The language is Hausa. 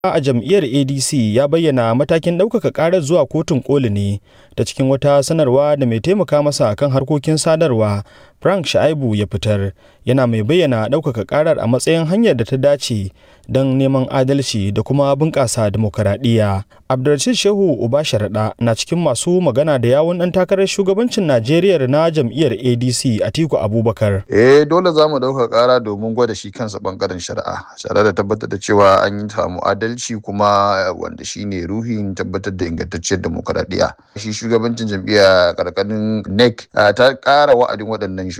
a jam'iyyar adc ya bayyana matakin ɗaukaka ƙarar zuwa kotun koli ne ta cikin wata sanarwa da mai taimaka masa kan harkokin sadarwa frank shaibu ya fitar yana mai bayyana ɗaukaka ƙarar a matsayin hanyar da ta dace don neman adalci da kuma bunƙasa demokaradiyya abdulrashid shehu uba sharaɗa na cikin masu magana da yawun ɗan takarar shugabancin najeriya na jam'iyyar adc atiku abubakar eh dole za mu ɗauka ƙara domin gwada shi kansa ɓangaren shari'a tare da tabbatar da cewa an yi samu adalci kuma wanda shine ruhin tabbatar da ingantacciyar demokaradiyya shi shugabancin jam'iyya karkarin nec ta ƙara wa'adin waɗannan